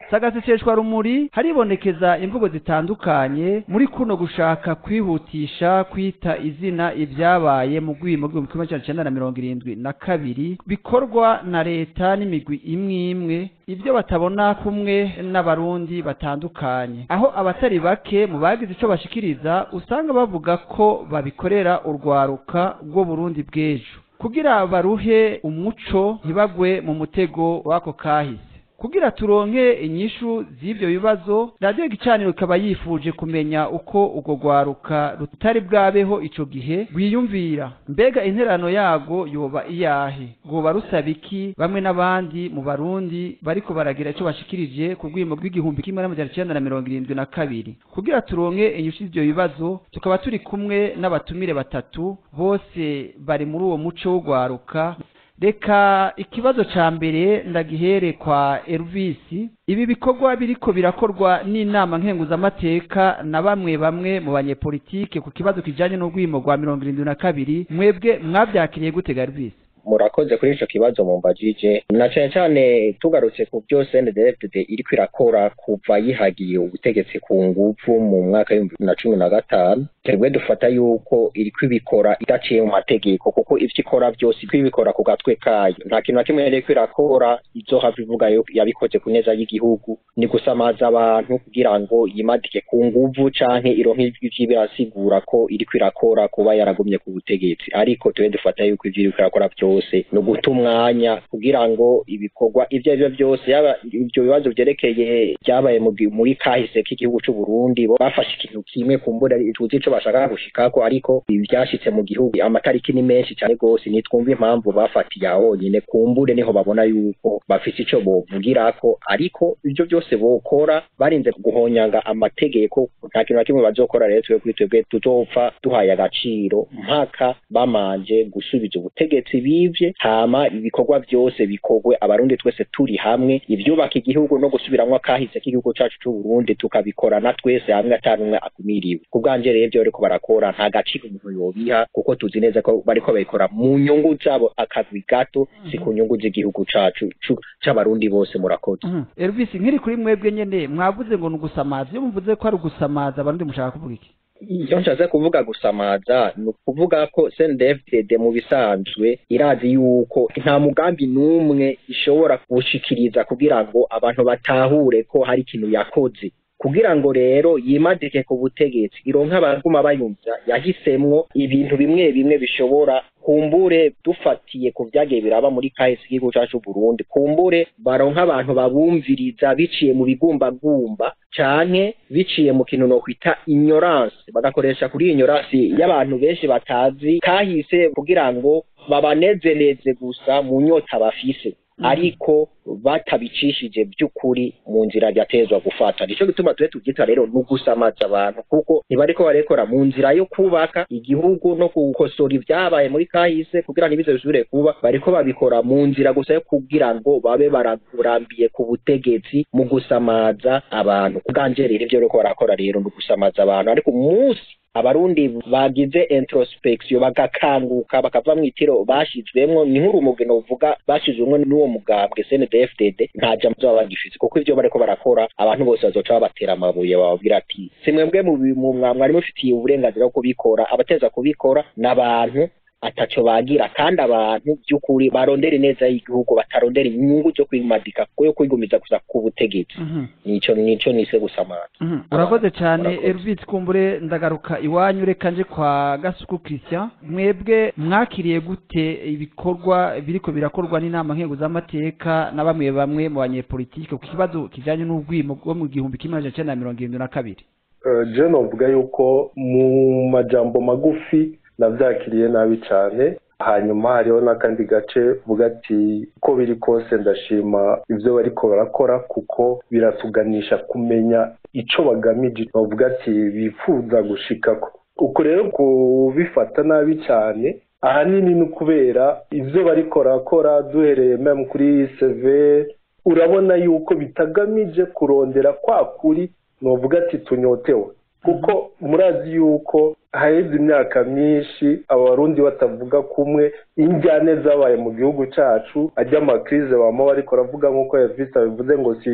sagaseseshwa rumuri haribonekeza imvugo zitandukanye muri kuno gushaka kwihutisha kwita izina ibyabaye mu rwimo rw'ibihumbi kimwe magana cyenda na mirongo irindwi na kabiri bikorwa na leta n'imigwi imwe imwe ibyo batabona kumwe n'abarundi batandukanye aho abatari bake mu bagize ico bashikiriza usanga bavuga ko babikorera urwaruka rwo Burundi bw'ejo kugira baruhe umuco ntibagwe mu mutego w'ako kahise kugira turonke inyishu z'ivyo bibazo radiyo gicaniro ikaba yifuje kumenya uko urwo rwaruka rutari bwabeho ico gihe rwiyumvira mbega interano yago yoba iyahe rwoba rusaba iki bamwe n'abandi mu barundi bariko baragira ico bashikirije ku rwimo rw'igihumbi kimwe n'amajana icenda na mirongo irindwi na kabiri kugira turonke inyishu z'ivyo bibazo tukaba turi kumwe n'abatumire batatu bose bari muri uwo muco w'urwaruka reka ikibazo ca mbere ndagihere kwa Elvis ibi bikorwa biriko birakorwa n'inama nkenguzamateka na bamwe bamwe mu banyepolitike ku kibazo kijanye n'urwimo rwa mirongo irindwi na kabiri mwebwe mwavyakiriye gute Elvis murakoze kuri ico kibazo mumbajije na cane cane tugarutse ku byo CNDD-FDD iriko irakora kuva yihagiye ubutegetsi ku nguvu mu mwaka w'ibihumbi bibiri na cumi na gatanu twebwe dufata yuko iriko ibikora idaciye mu mategeko kuko ivyo ikora vyose iriko ibikora ku gatwe kayo nta kintu na kimwe yariko irakora izohava ivuga yo yabikoze ku neza y'igihugu ni gusamaza abantu kugira ngo yimadike ku nguvu canke ironke ivyo birasigura ko iriko irakora kuba yaragumye ku butegetsi ariko twebwe dufata yuko ivyo iriko irakora vyose byose ni uguta umwanya kugira ngo ibikorwa ibyo ari byo byose yaba ibyo bibazo byerekeye byabaye muri kahise k'igihugu cy'u Burundi bafashe ikintu kimwe kumbura tuzi ico bashaka gushikako ariko ibyashitse mu gihugu amatariki ni menshi cyane rwose nitwumva impamvu bafatiye aho nyine kumbure niho babona yuko bafite ico bovugirako ariko ibyo byose bokora barinze guhonyanga amategeko nta kintu na kimwe bazokora rero twe kuri twebwe tuzopfa duhaye agaciro mpaka bamanje gusubiza ubutegetsi bivye hama ibikorwa byose bikorwe abarundi twese turi hamwe ivyubaka igihugu no gusubiramwo akahise k'igihugu cacu c'u Burundi tukabikorana twese hamwe atanumwe akumiriwe ku bwanje rero ivyo bariko barakora nta gaciro umuntu yobiha kuko tuzi neza ko bariko babikora mu nyungu zabo akagwi gato si ku nyungu z'igihugu cacu c'abarundi bose murakoze Elvis nkiri kuri mwebwe nyene mwavuze ngo ni ugusamaza iyo muvuze ko ari ugusamaza abarundi mushaka kuvuga iki iyo nshatse kuvuga gusamaza ni ukuvuga ko CNDD-FDD mu bisanzwe irazi yuko nta mugambi n'umwe ishobora gushikiriza kugira ngo abantu batahure ko hari ikintu yakoze kugira ngo rero yimadike ku butegetsi ironka abaguma bayumvya yahisemwo ibintu bimwe bimwe bishobora kumbure dufatiye ku vyagiye biraba muri kahise igihugu cacu Burundi kumbure baronka abantu babumviriza biciye mu bigumbagumba canke biciye mu kintu no kwita ignorance bagakoresha kuri ignorance y'abantu benshi batazi kahise kugira ngo babanezereze gusa mu nyota bafise ariko batabicishije by'ukuri mu nzira ryatezwa gufata nico gituma tube tubyita rero ni ugusamaza abantu kuko ntibariko barekora mu nzira yo kubaka igihugu no gukosora ibyabaye muri kahise kugira ntibize bisubire kuba bariko babikora mu nzira gusa yo kugira ngo babe bararambiye ku butegetsi mu gusamaza abantu kubwanje rero ivyo bariko barakora rero ni ugusamaza abantu ariko umunsi abarundi bagize introspection bagakanguka bakava mu itiro bashizwemwo ni nk'urumugeno uvuga bashizwemwo n'uwo mugambwe CNDD-FDD nta jambo baba bagifise kuko ivyo bariko barakora abantu bose bazoca babatera amabuye bababwira ati si mwebwe mu mwari mufitiye uburenganzira bwo kubikora abateza kubikora n'abantu ataco bagira kandi abantu by'ukuri barondera neza y'igihugu batarondera inyungu zo kwimadika yo kwigumiza gusa ku butegetsi nico nico nise gusamara urakoze cyane Elvis kumbure ndagaruka iwanyu reka nje kwa Gasuku Christian mwebwe mwakiriye gute ibikorwa biriko birakorwa n'inama nkenguzamateka na bamwe bamwe mu banyepolitike ku kibazo kijanye n'ubwimo bwo mu gihumbi kimwe amajana icenda na mirongo irindwi na kabiri je novuga yuko mu majambo magufi nabyakiriye nabi cyane hanyuma hariho n'akandi gace vuga ati uko biri kose ndashima ibyo bariko barakora kuko biratuganisha kumenya ico bagamije bavuga ati bifuza gushikako uko rero kubifata nabi cyane ahanini ni ukubera ibyo bariko barakora duhereye meme kuri seve urabona yuko bitagamije kurondera kwa kuri novuga ati tunyotewe kuko murazi yuko haheze imyaka myinshi abarundi batavuga kumwe injyane zabaye mu gihugu cyacu ajya amakirize bama bariko baravuga nk'uko yavise bivuze ngo si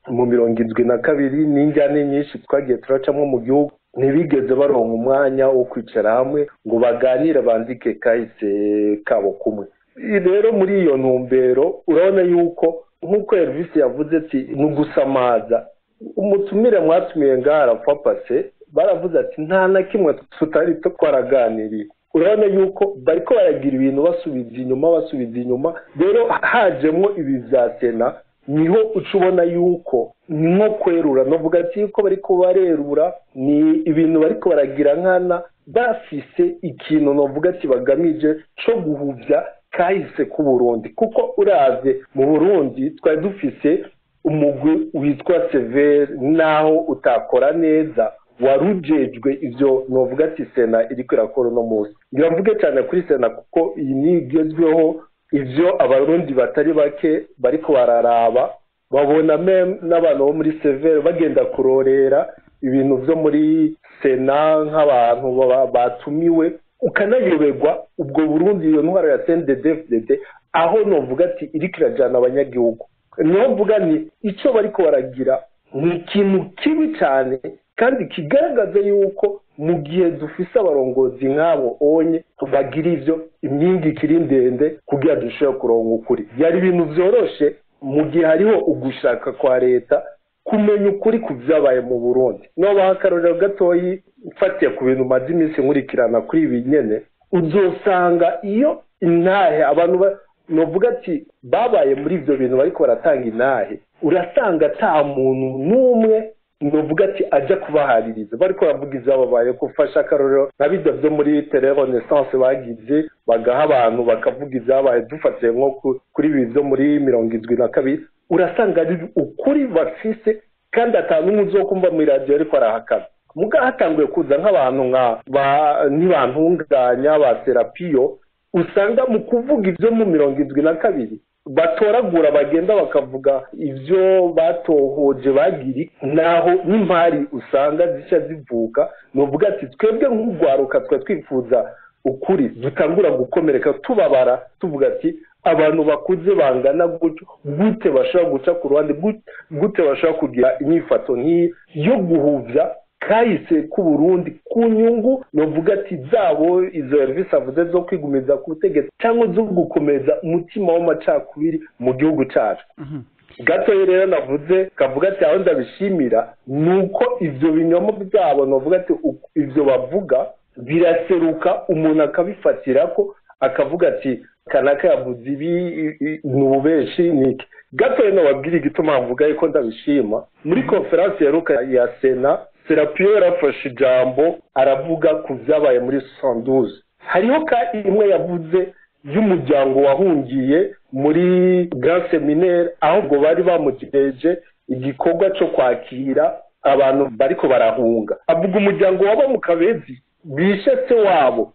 mu mirongo indwi na kabiri n'injyane nyinshi twagiye turacamo mu gihugu ntibigeze baronka umwanya wo kwicara hamwe ngo baganire bandike kahise kabo kumwe rero muri iyo ntumbero urabona yuko nk'uko Elvis yavuze ati ni ugusamaza umutumire mwatumiye ngaha arapfa pase baravuze ati nta na kimwe tutari twaraganiriye urabona yuko bariko baragira ibintu basubiza inyuma basubiza inyuma rero hajemo ibi bya sena niho uca ubona yuko ni nko kwerura novuga ati yuko bariko barerura ni ibintu bariko baragira nkana bafise ikintu novuga ati bagamije co guhuvya kahise ku Burundi kuko uravye mu Burundi twari dufise umugwi witwa severe naho utakora neza warujejwe ivyo novuga ati sena iriko irakora uno munsi ngira mvuge cyane kuri sena kuko iyi ni igezweho ivyo abarundi batari bake bariko bararaba babona meme n'abantu bo muri severe bagenda kurorera ibintu vyo muri sena nk'abantu batumiwe ukanayoberwa ubwo burundi iyo ntwaro ya cndfdd aho novuga ati iriko irajana abanyagihugu niho mvuga ni icyo bariko baragira ni ikintu kibi cyane kandi kigaragaza yuko mu gihe dufise abarongozi nk'abo onye bagira ivyo imyingi ikiri ndende kugira dushobore kuronka ukuri byari ibintu vyoroshe mu gihe hariho ugushaka kwa leta kumenya ukuri ku vyabaye mu burundi nobaha akarorero gatoyi mfatiye ku bintu maze iminsi nkurikirana kuri ibi nyene uzosanga iyo intahe abantu novuga ati babaye muri ivyo bintu bariko baratanga intahe urasanga ata muntu n'umwe novuga ati ajya kubahaririza bariko baravuga ivyababaye gufasha akarorero nka bijya vyo muri telerenaissance bagize bagaha abantu bakavuga ivyabaye dufatiye nko kuri ibi vyo muri mirongo indwi na kabiri urasanga ari ukuri bafise kandi ata n'umwe uzokumva muri radiyo ariko arahakana muga hatanguye kuza nk'abantu nka ba ntibantunganya ba serapiyo usanga mu kuvuga ibyo mu mirongo indwi na kabiri batoragura bagenda bakavuga ibyo batohoje bagiri naho n'impari usanga zica zivuka ni uvuga ati twebwe nk'urwaruka twe twifuza ukuri dutangura gukomereka tubabara tuvuga ati abantu bakuze bangana gutyo gute bashobora guca ku ruhande gute bashobora kugira inyifato nk'iyi yo guhuvya kahise ku Burundi ku nyungu novuga ati zabo izo serivisi avuze zo kwigumiza ku butegetsi cyangwa zo gukomeza umutima w'amacakubiri mu gihugu cyacu gatoya rero navuze kavuga ati aho ndabishimira ni uko ibyo binyoma byabo navuga ati ibyo bavuga biraseruka umuntu akabifatira ko akavuga ati kanaka yavuze ibi ni ububeshi ni iki gatoya nababwira igituma mvuga yuko ndabishima muri konferansi yaruka ya sena serapiyo yarafashe ijambo aravuga ku byabaye muri sanduze hariho ka imwe yavuze y'umuryango wahungiye muri grand seminaire aho ngo bari bamugejeje igikorwa cyo kwakira abantu bariko barahunga avuga umuryango waba mu kabezi bishe se wabo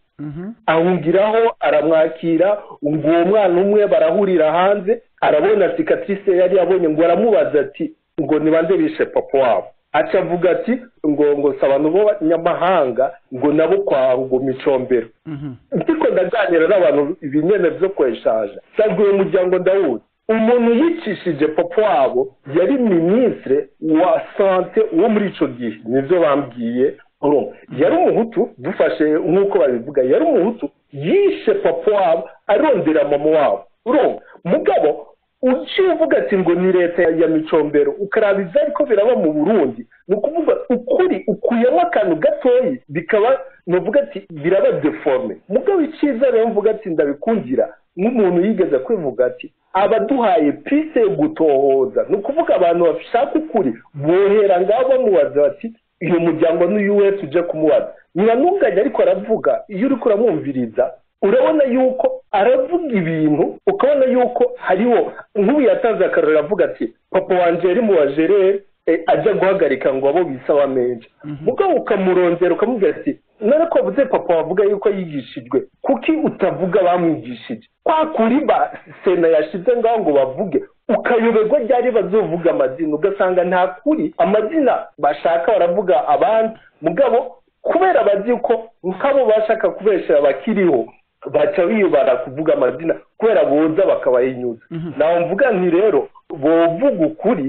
ahungiraho aramwakira ngo uwo mwana umwe barahurira hanze arabona cicatrice yari yabonye ngo aramubaza ati ngo ni bande bishe papa wabo aca avuga ati ngo ngo si abantu b'abanyamahanga ngo nabo kwa ngo micombero ndiko ndaganira n'abantu ibinyene vyo kweshaje nsanzwe uwo muryango ndawuzi umuntu yicishije papa wabo yari minisitire wa sante wo muri ico gihe nivyo bambwiye yari umuhutu dufashe nk'uko babivuga yari umuhutu yishe papa wabo arondera mama wabo urumva mugabo uciye uvuga ati ngo ni leta ya micombero ukaraba ibyo ariko biraba mu burundi ni ukuvuga ukuri ukuyemo akantu gatoyi bikaba nuvuga ati biraba deforme mugabo icyiza rero mvuga ati ndabikundira nk'umuntu yigeze kwivuga ati abaduhaye pise yo gutohoza ni ukuvuga abantu bashaka ukuri bohera ngaho bamubaza bati uyu muryango n'uyu wese uje kumubaza ntibanunganye ariko aravuga iyo uri kuramwumviriza urabona yuko aravuga ibintu ukabona yuko hariho nk'ubu yatanze akarori avuga ati papa wanjye yari mu bajerere ajya guhagarika ngo abo bisaba menshi mugabo ukamurondera ukamubwira ati none ko wavuze papa wavuga yuko yigishijwe kuki utavuga bamwigishije kwa kuri ba sena yashize ngaho ngo bavuge ukayoberwa ryari bazovuga amazina ugasanga nta kuri amazina bashaka baravuga abandi mugabo kubera bazi ko nk'abo bashaka kubeshera bakiriho baca biyubara kuvuga amazina kubera boza bakabahinyuza nawe mvuga nti rero bovuga ukuri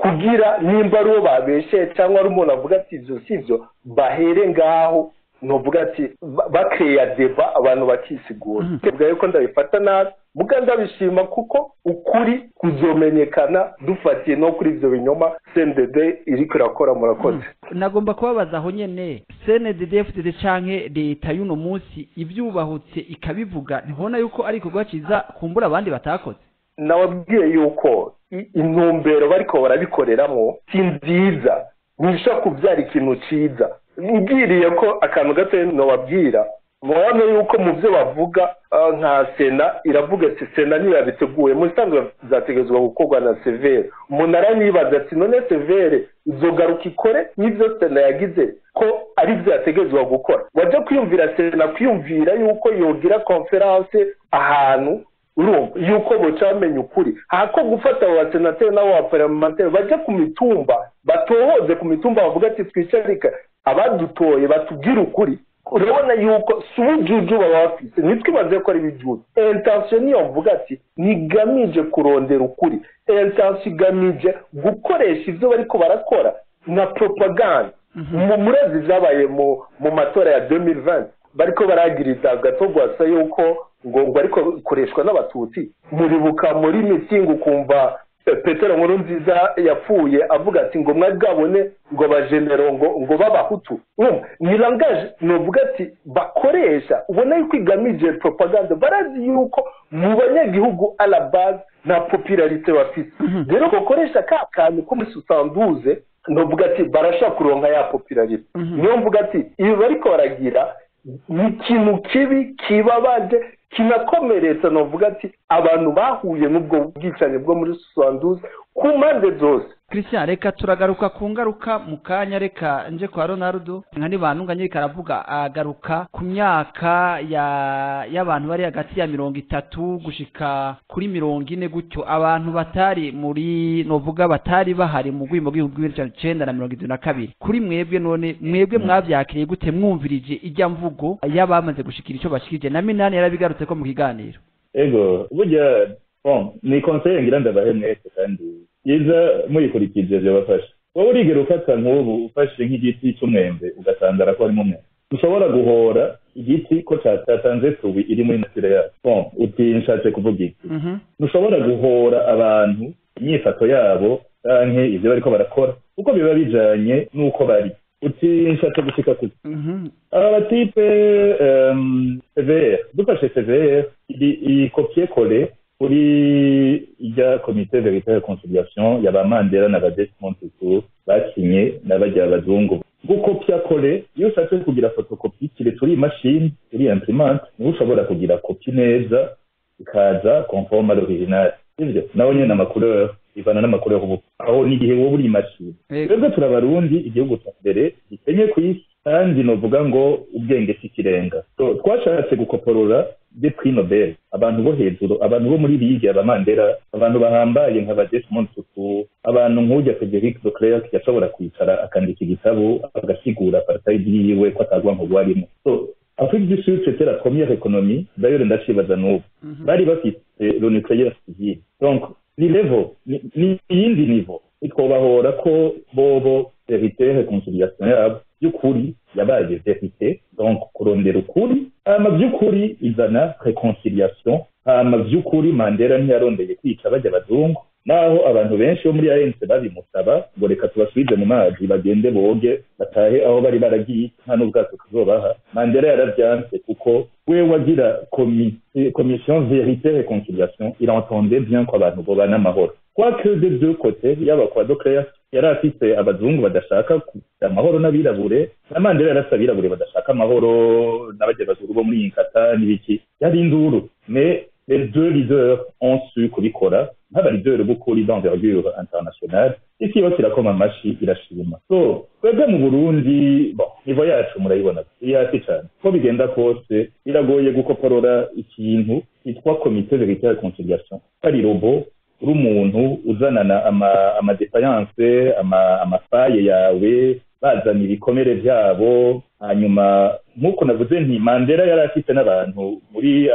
kugira nimba ari uwo babesheye cyangwa ari umuntu avuga ati ibyo si byo bahere ngaho nuvuga ati bakeya deba abantu bakisigura tuvuga yuko ndabifata nabi muga ndabishima kuko ukuri kuzomenyekana dufatiye no kuri ibyo binyoma cndd iri kurakora murakoze nagomba kubabaza aho nyene cndd fdd canke leta y'uno munsi ivyubahutse ikabivuga ntibona yuko ari igikorwa ciza kumbura abandi batakoze nababwiye yuko intumbero bariko barabikoreramo si nziza ntibishobora kubyara ikintu ciza mbwiriye ko akantu gato nobabwira mubona yuko mu byo bavuga nka sena iravuga ati sena ntiyabiteguye mu bisanzwe bizategerezwa gukorwa na severe umuntu aranibaza ati none severe izogaruka ikore n'ibyo sena yagize ko ari byo yategerezwa gukora wajya kwiyumvira sena kwiyumvira yuko yogira konferanse ahantu urumva yuko boca bamenya ukuri hako gufata abo basenateri n'abo baparlamenteri bajya ku mitumba batohoze ku mitumba bavuga ati twicarika abadutoye batubwire ukuri urabona yuko si ubujuju baba bafite ntitwibaze ko ari ibijuju intensiyo niyo mvuga ati ntigamije kurondera ukuri intensiyo igamije gukoresha ibyo bariko barakora nka propaganda murezi byabaye mu matora ya 2020 bariko baragiriza gatogwasa yuko ngo ngo ariko bikoreshwa n'abatutsi muribuka muri mitingi ukumva petero nkuru nziza yapfuye avuga ati ngo mwagabone ngo bajenero ngo ngo b'abahutu ni langaje nuvuga ati bakoresha ubona yuko igamije propaganda barazi yuko mu banyagihugu a la base nta popularite bafite rero bakoresha ka kantu ko muri susanduze nuvuga ati barashaka kuronka ya popularite niyo mvuga ati ibi bariko baragira ni ikintu kibi kibabaje kinakomeretsa nuvuga ati abantu bahuye n'ubwo bwicanyi bwo muri susanduze ku mpande zose christian reka turagaruka ku ngaruka mu kanya reka nje kwa ronaldo nka nibantunga nyirika aravuga agaruka ku myaka ya y'abantu bari hagati ya mirongo itatu gushika kuri mirongo ine gutyo abantu batari muri novuga batari bahari mu rwimo rw'ibihumbi bibiri icenda na mirongo itatu na kabiri kuri mwebwe none mwebwe mwavyakiriye gute mwumvirije ijya mvugo y'abamaze gushikira ico bashikirije na minani yarabigarutse ko mu kiganiro ego burya bon ni konseye ngira ndabahe mwese kandi byiza muyikurikije byabafasha wowe urigera ufata nk'ubu ufashe nk'igiti cy'umwembe ugasanga ko harimo umwembe ushobora guhora igiti ko cyatanze tubi iri muri natire yacu bon uti nshatse kuvuga iki ntushobora guhora abantu imyifato yabo canke ivyo bariko barakora kuko biba bijanye n'uko bari uti nshatse gushika kuki aba batipe cvr dufashe cvr iyi kopie kole kuri ijya komite verite reconciliation ya ba mandela na ba desmond tutu bakinye n'abajya abazungu gukopya kole iyo ushatse kugira fotokopi kiretse uri imashini uri imprimante niho ushobora kugira kopi neza ikaza conforme à l'original sivyo naho nyene amacouleur ivana n'amacouleur ubu aho n'igihe wowe uri imashini twebwe turabarundi igihugu cya mbere gikenye ku isi kandi novuga ngo ubwenge si ikirenga twashatse gukoporora de prix nobel abantu bo hejuru abantu bo muri ligue abamandera abantu bahambaye nka ba desmond tutu abantu nk'ujya frederic de clerc yashobora kwicara akandika igitabo agasigura apartheid yiwe ko atagwa ngo arimo so afrique du sud c'était la première économie d'ailleurs ndacibaza n'ubu bari bafite le nucléaire civil donc ni level ni iyindi niveau nitwobahora ko bobo verite reconciliation yabo by'ukuri yabaye verite donc kurondera ukuri hama by'ukuri izana reconciliation hama by'ukuri mandela ntiyarondeye kwica bajya abazungu naho abantu benshi bo muri anc babimusaba ngo reka tubasubize mu mazi bagende boge batahe aho bari baragiye nta n'ubwato tuzobaha mandela yaravyanse kuko we wagira commission verite reconciliation il entendait bien ko abantu bobana amahoro quoique de deux côtés yaba kwa doclea yari afise abazungu badashaka kugira amahoro n'abirabure na mandela yarafise abirabure badashaka amahoro n'abajya bazungu bo muri inkata n'ibiki yari induru mais les deux leaders ont su kubikora nk'abalideri b'ukuri d'envergure internationale isi yose irakoma amashi irashima so twebwe mu burundi bon nivo yacu murayibona iri hasi cyane uko bigenda kose biragoye gukoporora ikintu cyitwa komite verite ya reconciliation ari robo uri umuntu uzanana amadefayanse amafaye yawe bazana ibikomere byabo hanyuma nk'uko navuze nti mandela yari afite n'abantu muri anc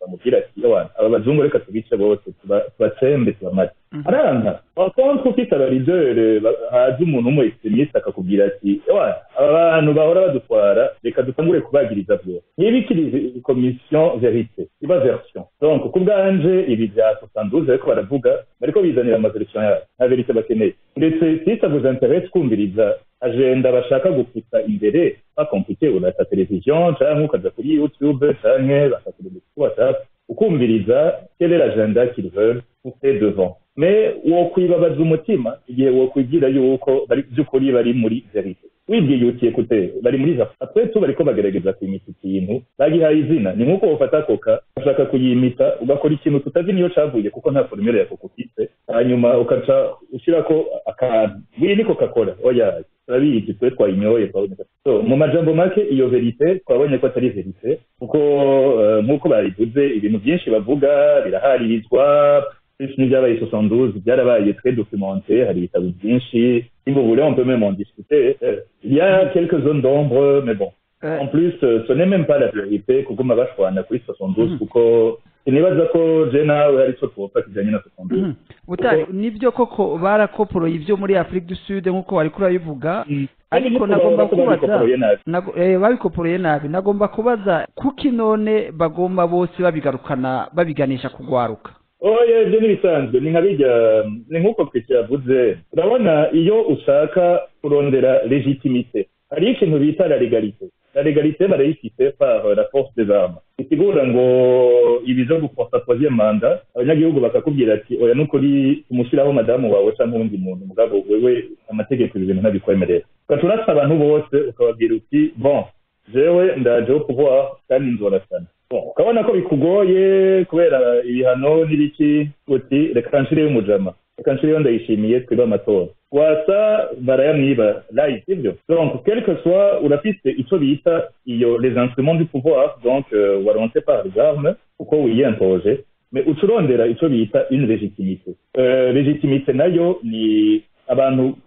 bamubwira ati ewana aba bazungu reka tubice bose tuba- tubatsembe tubamate aranga wakontra ufite abaridere haza umuntu w'umuextremiste akakubwira ati ewana aba bantu bahora badutwara reka dutangure kubagiriza byose ntibikiri komisiyo verite iba version donc ku bwanje ibi bya sosanduze ariko baravuga bariko bizanira amaversion yabo nta verite bakeneye ndetse si ça vous intéresse kumviriza agenda bashaka gupfuta imbere bakomplike urata televiziyo canke ukaja kuri youtube canke bakakureba kuri whatsapp ukumviriza quelle est l'agenda qu'ils veulent pousser devant mais wokwibabaza umutima igihe wokwigira yuko bari by'ukuri bari muri verite wibwiye uti ekute bari muri za après tu bariko bagerageza kwimita ikintu bagihaye izina ni nk'uko wofata koka ushaka kuyimita ugakora ikintu tutazi niyo cavuye kuko nta formule ya koka ufite hanyuma ukaca ushirako akantu bwiye niko kakora oya turabizi twe twayinyoye twabonye so mu majambo make iyo verite twabonye ko atari verite kuko eh, nk'uko babivuze ibintu byinshi bavuga biraharirizwa plus n'ibyabaye 72 byarabaye très documenté hari ibitabo byinshi si vous voulez on peut même en discuter Euh, il y a quelques zones d'ombre mais bon Eh, en plus euh, ce n'est même pas la vérité kuguma bashwana kuri 72 kuko sinibaza ko je nawe hari ico twopfa kijanye na 72 mhm. butari nibyo koko barakoporoye ibyo muri afurika du sud nk'uko wari kurabivuga ariko nagomba kubaza babikoporoye nabi nago- eh, babikoporoye nabi nagomba kubaza kuki none bagomba bose babigarukana babiganisha kugwaruka oya ibyo n'ibisanzwe ni nka bijya ni nk'uko twese yavuze urabona iyo ushaka kurondera legitimite hariho ikintu bita la legalite la legalite barayifite par la force des armes bisigura ngo ibi byo guforsa troisième manda abanyagihugu bakakubwira ati oya nukuri umushyiraho madamu wawe cyangwa uwundi muntu mugabo wewe amategeko ibi bintu ntabikwemerera ugaca urasa abantu bose ukababwira uti bon jewe ndajeho pouvoir kandi nzorasana Bon, ukabona ko bikugoye kubera ibihano n'ibiki uti reka nshireyo umujama reka nshireyo ndayishimiye twibe amatora wasa barayamwiba live sibyo donc quel que soit urafise ico bita iyo les instruments du pouvoir donc euh, waronse par les armes uko wiyentoje mais uca urondera ico bita une légitimité euh, légitimité nayo ni abantu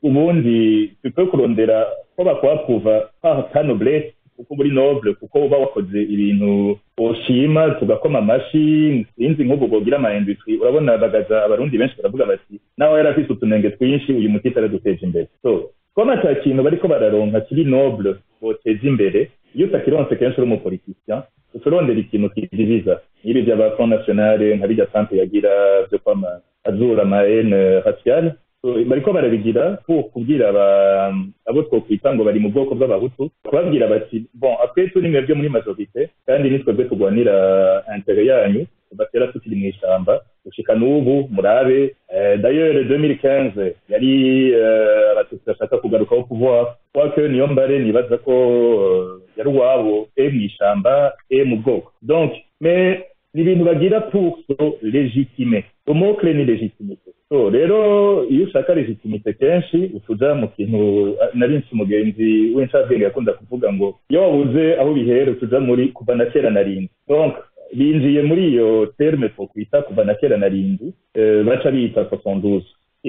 ubundi tupe kurondera ko bakwapuva par ta noblesse kuko muri noble kuko uba wakoze ibintu ushima tugakoma amashi sinzi nk'ubu bogira ama industry urabona bagaza abarundi benshi baravuga bati nawe yari afise utunenge twinshi uyu muti araduteje imbere so kuba ata kintu bariko bararonka kiri noble boteza imbere iyo utakironse kenshi uri umupolitisien uca urondera ikintu kidiviza n'ibi vy'aba front nationale nka birya sante yagira vyo kwama azura ama haine raciale So, bariko barabigira pour kubwira aba- abo twokwita ngo bari mu bwoko bw'abahutu kubabwira bati bon après turi mwebwe muri majorite kandi ni twebwe turwanira intere yanyu batera tukiri mu ishamba gushika n'ubu murabe eh, d'ailleurs 2015 yari eh, abatutsi bashaka kugarukaho pouvoir quoique niyo mbare nibaza ko eh, yari uwabo e mu ishamba e mu bwoko donc mais ni ibintu bagira pour so légitimer umukle ni légitimité so rero iyo ushaka legitimite kenshi utuja mu kintu ah, nari nsi umugenzi w'incabwenge yakunda kuvuga ngo iyo wabuze aho bihera utuja muri kuva na kera na rindi donc binjiye muri iyo terme twokwita kuva na kera na rindi eh, baca bita 72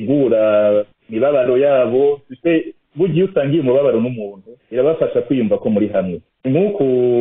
igura imibabaro yabo tuse burya iyo usangiye umubabaro n'umuntu birabafasha kwiyumva ko muri hamwe ni nk'uku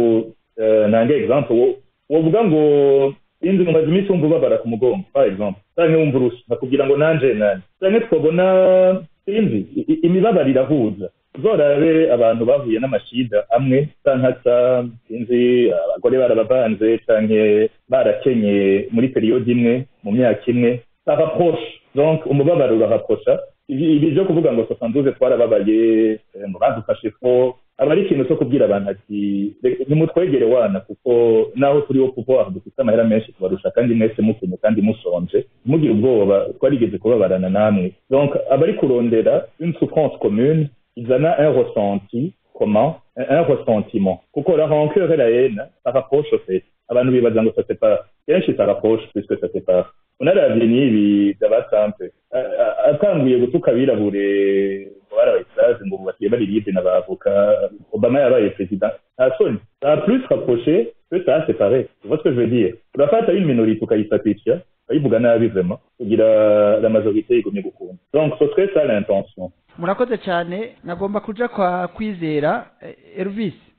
eh, nange example wo- wovuga ngo inzu mumaze iminsi wumva ubabara ku mugongo par exemple canke wumva urusha bakubwira ngo nanje nanje canke twabona sinzi i- i- imibabaro irahuza uzorabe abantu bahuye n'amashida amwe canke asa sinzi abagore barabavanze canke barakenye muri periyode imwe mu myaka imwe barapproche donc umubabaro urahaposha ibi ibi byo kuvuga ngo 72 twarababaye eh, ngo badufashe ko aba ari ikintu cyo kubwira abantu ati "Re- nimutwegere wana kuko naho turi wo pouvoir dufite amahera menshi tubarusha kandi mwese mukenye kandi musonje mugire ubwoba twarigeze kubabarana namwe donc abari kurondera une souffrance commune izana un ressenti comment un, un ressentiment kuko la rancœur et la haine ça rapproche au fait abantu bibaza ngo ça sépare kenshi ça rapproche puisque ça sépare unaravye n'ibi by'abasampe atanguye gutuka abirabure ngo barabaye isazi ngo basiye bari libre n'abavoka obama yabaye president nta soni ça a plus rapproché que ça a séparé tu vois ce que je veux dire urafata une minorité ukayisatisha ukayivuga nabi vraiment kugira la majorité igumye gukunda donc ce serait ça l'intention murakoze cyane nagomba kuja kwa kwizera eh, Elvis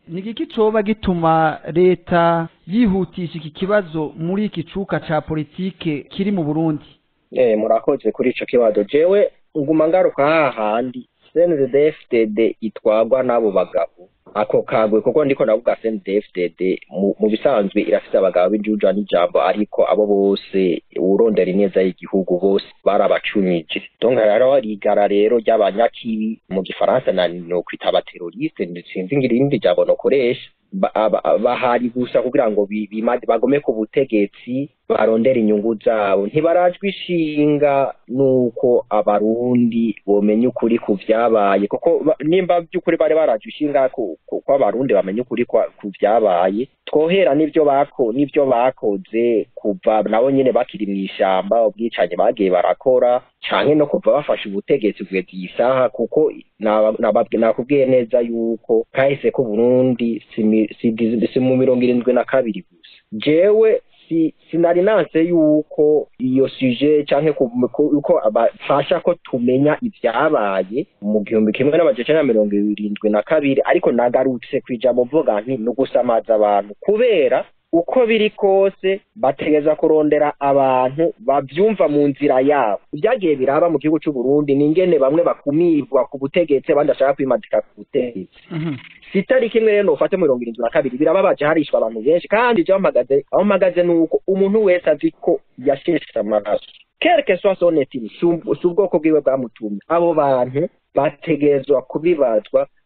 ni igiki coba gituma leta yihutisha iki kibazo muri iki cuka ca politike kiri mu burundi eh murakoze kuri ico kibazo jewe nguma ngaruka hahandi CNDD-FDD itwagwa n'abo bagabo ako kagwe kuko ndiko navuga CNDD-FDD mu, mu bisanzwe irafise abagabo b'injuja n'ijambo ariko abo bose urondera ineza y'igihugu bose barabacunyije donc rero rigara rero ry'abanyakibi mu gifaransa na no kwita abateroriste sinzi ngira irindi jambo nokoresha ba- aba- bahari gusa kugira ngo bi- bima- bagome ku butegetsi barondera inyungu zabo ntibarajwe ishinga nuko abarundi bomenya ukuri ku vyabaye kuko ba- nimba by'ukuri bari barajwe ishinga ko ko- ko abarundi bamenya ukuri kwa- ku vyabaye twohera n'ivyo bako n'ivyo bakoze kuva nabo nyene bakiri mw'ishamba ubwicanyi bagiye barakora canke no kuva bafashe ubutegetsi kugeza iyi saha kuko naba- nababwi- nakubwiye neza yuko kahise ko Burundi si mi- si dizi- si mu mirongo irindwi na kabiri gusa jewe si sinari nanse yuko iyo suje canke ku- ku- yuko abafasha ko tumenya ivyabaye mu gihumbi kimwe n'amajana na mirongo irindwi na kabiri ariko nagarutse kwijambo mvuga nti ni ugusamaza abantu kubera uko biri kose bategeza kurondera abantu bavyumva mu nzira yabo ibyagiye biraba mu gihugu c'u Burundi ni ingene bamwe bakumirwa ku butegetsi abandi bashaka kwimadika ku butegetsi si itariki imwe rero nofate mirongo irindwi na kabiri birababaje harishwa abantu benshi kandi jewe mpagaze aho mpagaze ni uko umuntu wese azi ko yasheshe amaraso quelque soit son etini si ubwoko bwiwe bwamutumye abo bantu bategerezwa kubibazwa